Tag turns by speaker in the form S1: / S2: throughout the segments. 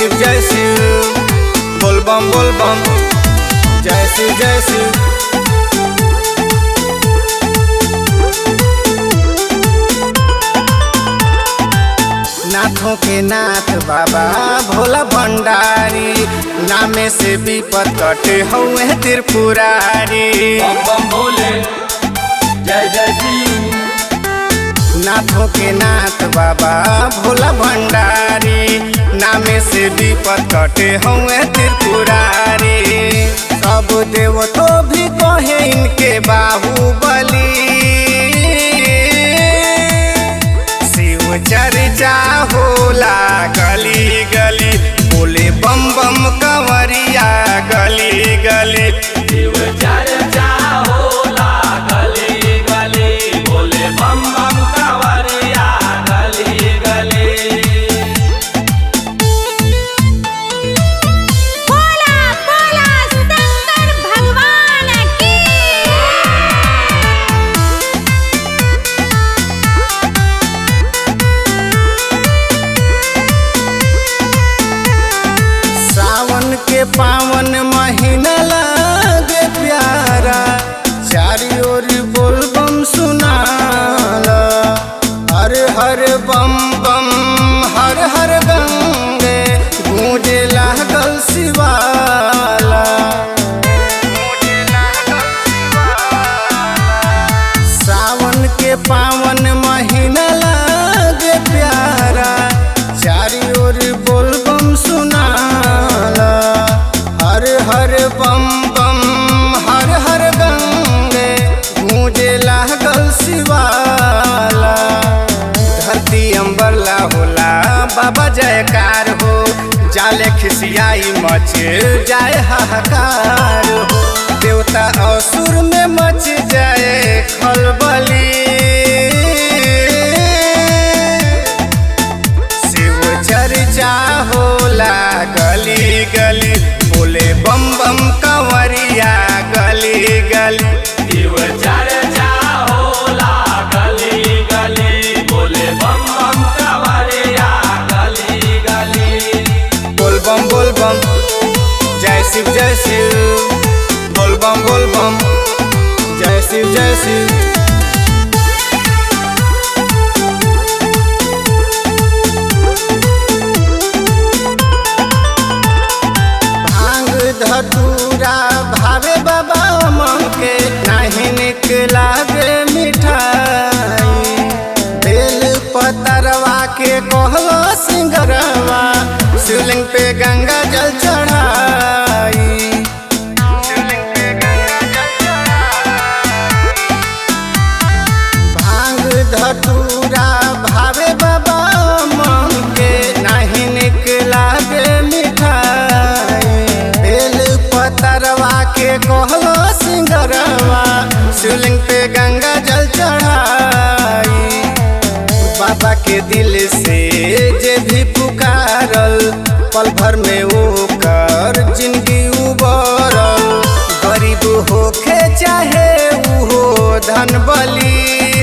S1: शिव जय शिव बोल बम बोल बम जय शिव जय शिव नाथों के नाथ बाबा भोला भंडारी नामे से विपद कटे हौए त्रिपुरारी
S2: बम बम भोले जय जय शिव
S1: नाथों के नाथ बाबा भोला भंडारी नामे से विपद कटे हौए त्रिपुरारी सब देवतो भी कहे इनके बाहुबली शिव चर्चा होला गली गली बोले बम बम कंवरिया गली गली
S2: शिव चर्चा होला गली गली बोले बम बम कांवरिया गली गली
S3: बोला बोला शंकर भगवान की
S1: सावन के पावन महीना लागे प्यारा चारी ओर बोल बम सुनाला हर हर बम बम हर हर गंगे गूंजे लागल शिवाला सावन के पावन महीना लागे प्यारा चारी ओर बोल बम सुनाला हर हर बम बम हर हर गंगे गूंजे लागल शिवाला धरती अंबरला होला बाबा जयकार हो जाले खिसियाई मच जाए हाहाकार हो देवता असुर में मच जाए खलबली शिव चर्चा होला गली गली बोले बम बम कंवरिया गली गली
S2: शिव चर्चा होला गली गली बोले बम बम कांवरिया गली गली
S1: बोल बम बोल बम जय शिव जय शिव बोल बम बोल बम जय शिव जय शिव भांग धतूरा भावे बाबा मन के नाही निक लागे मिठाई बेल पतरवा के कहलो सिंगरवा शिवलिंग पे गंगा जल चढ़ाई शिवलिंग पे गंगा जल चढ़ाई भांग धतूरा भावे बाबा मन के नाही निक लागे मिठाई बेल पतरवा के कहलो सिंगरवा शिवलिंग पे गंगा जल चढ़ाई बाबा के दिल से जे भी पुकारल पल भर में वो कर जिंदगी उबरल गरीब होखे चाहे उहो धन बली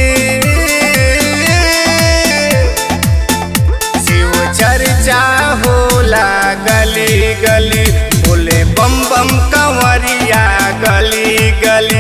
S1: शिव चर्चा होला गली गली बोले बम बम कंवरिया गली गली